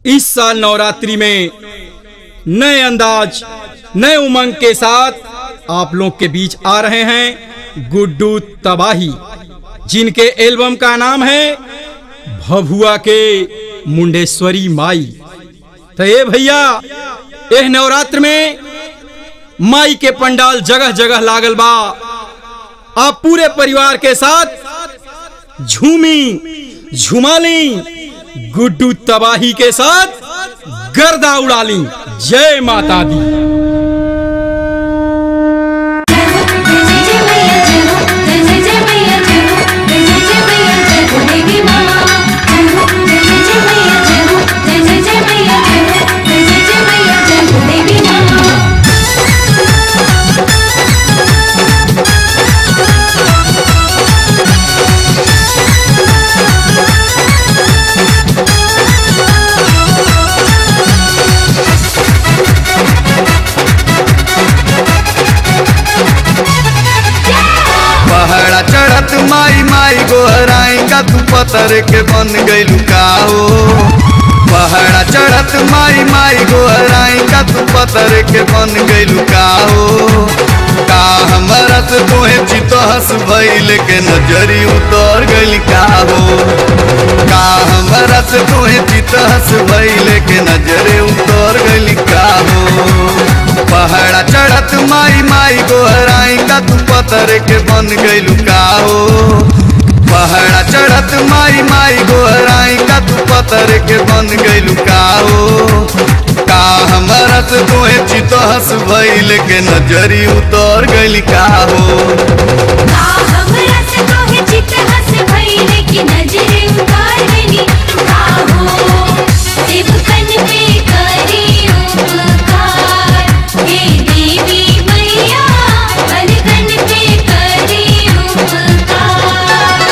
इस साल नवरात्रि में नए अंदाज नए उमंग के साथ आप लोग के बीच आ रहे हैं गुड्डू तबाही जिनके एल्बम का नाम है भभुआ के मुंडेश्वरी माई तो ये भैया एह नवरात्र में माई के पंडाल जगह जगह लागल बा आप पूरे परिवार के साथ झूमी झुमाली गुड्डू तबाही के साथ गर्दा उड़ा ली जय माता दी जय जय मैया जय हो जय जय जय मैया जय हो जय जय जय मैया जय हो देवी माँ जय हो जय जय जय मैया जय हो जय जय जय मैया जय हो जय जय जय मैया जय हो देवी माँ पहाड़ा चढ़त माई माई गोहराई का तू पतर के बन गइलू का हो पहाड़ा चढ़त माई माई गोहराई का तू पतर के बन गइलू का हो का हमरा से तोहे चितो हंस भइल के नजरी उतर गइल का हो का हमरा से तोहे चितो हंस भइल के नजरे उतर गइल का हो पहाड़ा चढ़त माई माई गोहराई का तू पतर के बन गइलू का हो पहाड़ा चढ़त माई माई गोहराई का तू पतर के बन गइलू का हो का हमरा से तोहे चितो हंस भइल के नजरी उतर गइल का हो का हमरा से तोहे चित हंस भइले कि नजरे उतार गनी का हो देवकन पे करी उपकार हे देवी मैया बलगन पे करी उपकार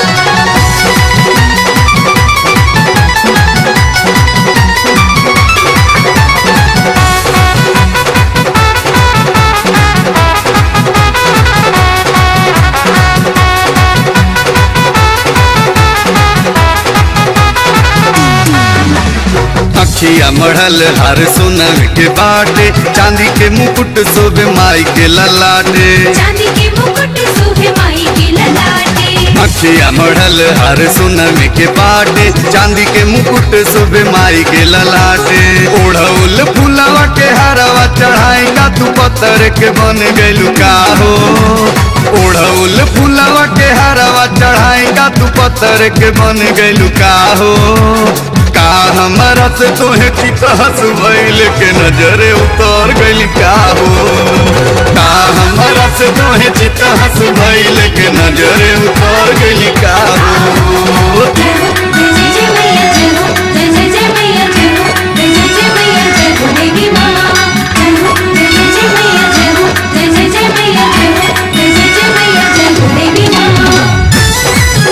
अखिया मढ़ल हर सोनम के बाटे चांदी के मुकुट शोभे माई के ललाटे चांदी के मुकुट शोभे माई के ललाटे अखिया मढ़ल हर सोनम के बाटे चांदी के मुकुट शोभे माई के ललाटे ओढ़ौल फुलवा के हरवा चढ़ाई का तू पत्थर के बन गइलू का हो ओढ़ौल फुलवा के हरवा चढ़ाई का तू पत्थर के बन गइलू का हो का हमरा से तोहे चितहस भइल के नजरे उतर गइल का हो का हमरा से तोहे चितहस भइल के नजरे उतर गइल का हो जय हो जय जय जय मैया जय हो जय जय जय मैया जय हो जय जय जय मैया जय हो देवी माँ जय हो जय जय जय मैया जय हो जय जय जय मैया जय हो जय जय जय मैया जय हो देवी माँ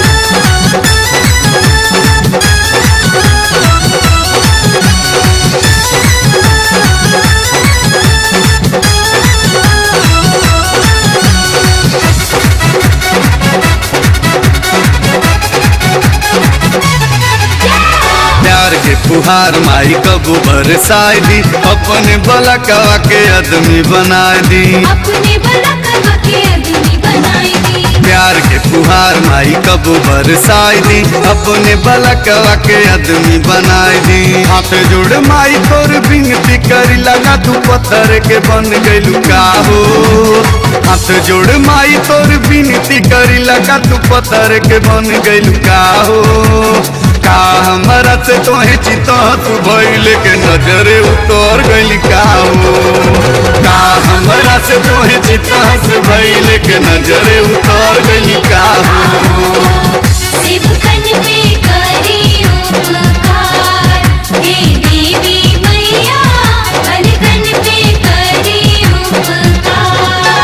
प्यार के फुहार माई कबू बरसाई दी अपने बलकवा के आदमी बना दी अपने बलकवा के आदमी बनाई दी प्यार के फुहार माई कबू बरसाई दी अपने बलकवा के आदमी बनाई दी हाथ जोड़ माई तोर बिनती करी लगा तू पत्थर के बन गइलू का हो हाथ जोड़ माई तोर बिनती करी लगा तू पत्थर के बन गइलू का हो का हमरा से तोहे चितो तू भइल के नजरे उतर गइल का हो का हमरा से तोहे चितो से भइल के नजरे उतर गइल का हो देवकन पे करी उपकार हे देवी मैया बलगन पे करी उपकार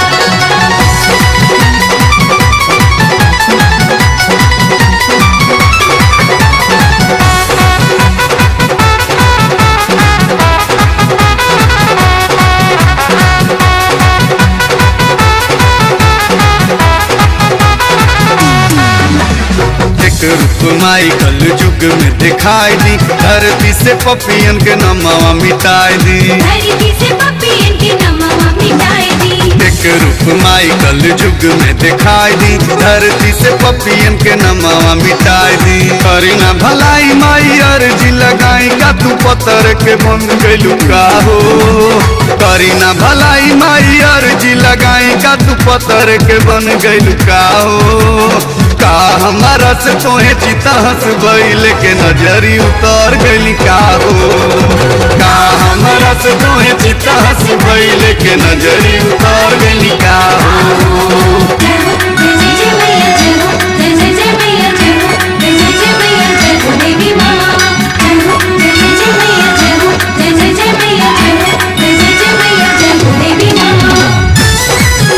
एक रूप माई कल जुग जुग में दिखाई दी धरती से पपियन के नमावा मिटाई दी धरती से पपियन के नमवा मिटाए दी एक रूप माई कल जुग में दिखाई दी धरती से पपियन के नमावा मिटाई दी करी ना भलाई माई अर्जी लगाई का तू पत्थर के बन गइलू का हो करी ना भलाई माई अर्जी लगाई का तू पत्थर के बन गइलू का हो का हमारा से तोहे चिता हंस बैल के नजरी उतर गइली का हो का हमारा से तोहे चिता हंस बैल के नजरी उतर गइली का हो जय जय जय मैया जय हो जय जय जय मैया जय हो जय जय जय मैया जय हो देवी माँ जय हो जय जय जय मैया जय हो जय जय जय मैया जय हो जय जय जय मैया जय हो देवी माँ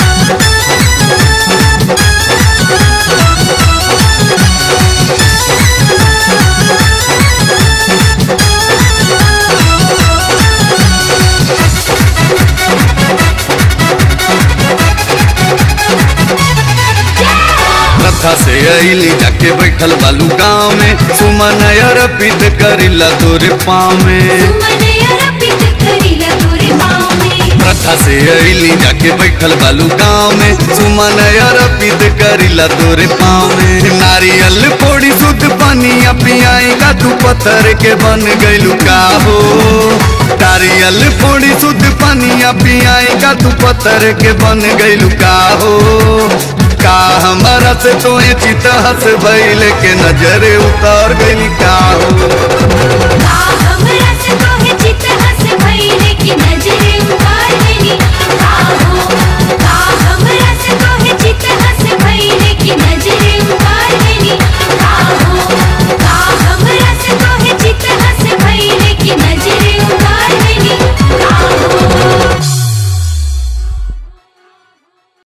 रथा से अली जाके बैठल बालू गाँव में सुमन अर्पित करिला तोरे पाँव में सुमनया रपित करिला तोरे पाँव में रथा से अली जाके बैठल बालू गाँव में सुमन अर्पित करिला तोरे पाँव में नारियल फोड़ी शुद्ध पनिया पियाई का तू पत्थर के बन गइलू का हो नारियल फोड़ी शुद्ध पनिया पियाई का तू पत्थर के बन गइलू का हो का हमारा से तोहे चिता हंस भइल के नजरे उतार गइल का हो